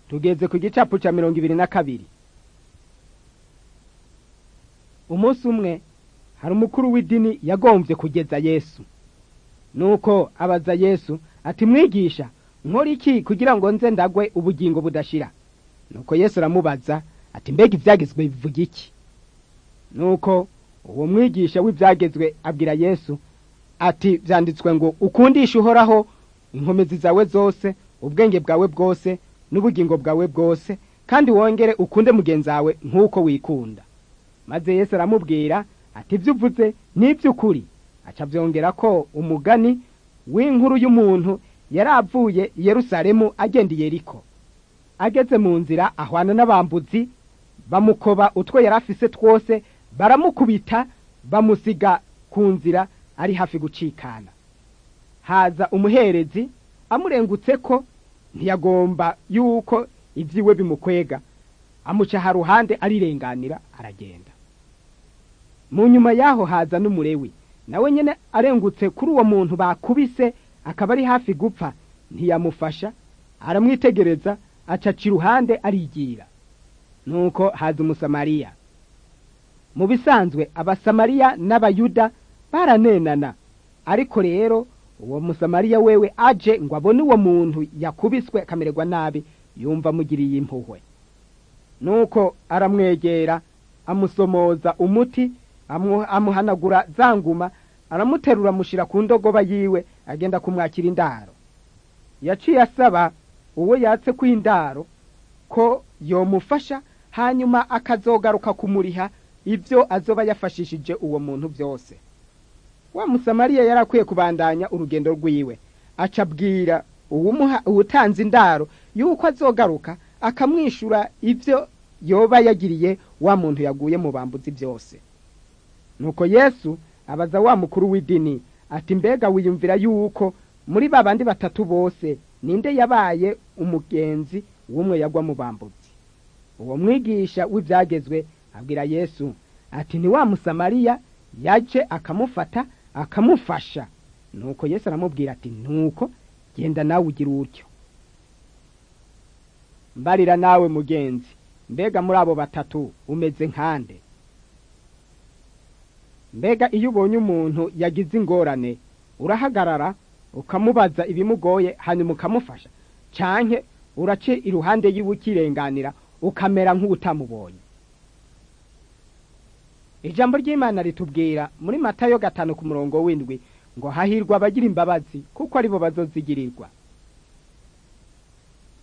tugeze ku gicapu ca mirongo ibiri na kabiri umunsi umwe hari umukuru w'idini yagomvye kugeza yesu nuko abaza yesu ati mwigisha nkora iki kugira ngo nze ndagwe ubugingo budashira nuko yesu aramubaza ati mbega ivyagezwe bivuga iki nuko uwo mwigisha w'ivyagezwe abwira yesu ati vyanditswe ngo ukundishe uhoraho inkomezi zawe zose ubwenge bwawe bwose n'ubugingo bwawe bwose kandi wongere ukunde mugenzi wawe nk'uko wikunda maze yesu aramubwira ati ibyo uvuze ni iby'ukuri aca byongera ko umugani w'inkuru y'umuntu yari avuye i yerusalemu agenda i yeriko ageze mu nzira ahwana n'abambuzi bamukoba utwo yari afise twose baramukubita bamusiga ku nzira ari hafi gucikana haza umuherezi amurengutse ko ntiyagomba yuko ibyiwe bimukwega amuca ha ruhande arirenganira aragenda mu nyuma y'aho haza n'umurewi nawe nyine arengutse kuri uwo muntu bakubise akaba ari hafi gupfa ntiyamufasha aramwitegereza acaca iruhande arigira nuko haza umusamariya mu bisanzwe abasamariya n'abayuda baranenana ariko rero uwo musamariya wewe aje ngo abone uwo muntu yakubiswe akamererwa nabi yumva amugiriye impuhwe nuko aramwegera amusomoza umuti amuhanagura za nguma aramuterura amushyira ku ndogoba yiwe agenda kumwakira indaro yaciye asaba uwo yatse ku indaro ko yomufasha hanyuma akazogaruka kumuriha ibyo azoba yafashishije uwo muntu byose wa musamariya yari akwiye kubandanya urugendo rwiwe aca abwira uwutanze indaro yuko azogaruka akamwishyura ibyo yoba yagiriye wa muntu yaguye mu bambuzi byose nuko yesu abaza wa mukuru w'idini ati mbega wiyumvira yuko muri ba bandi batatu bose ninde yabaye umugenzi w'umwe yagwa mu bambuzi uwo mwigisha w'ibyagezwe abwira yesu ati ni wa musamariya yaje akamufata akamufasha nuko yesu aramubwira ati nuko genda nawe ugira utyo mbarira nawe mugenzi mbega muri abo batatu umeze nkande mbega iyo ubonye umuntu yagize ingorane urahagarara ukamubaza ibimugoye hanyuma ukamufasha canke urace iruhande yiwe ukirenganira ukamera nk'utamubonye ijambo ry'imana ritubwira muri matayo gatanu ku murongo w'indwi ngo hahirwa abagira imbabazi kuko aribo bazozigirirwa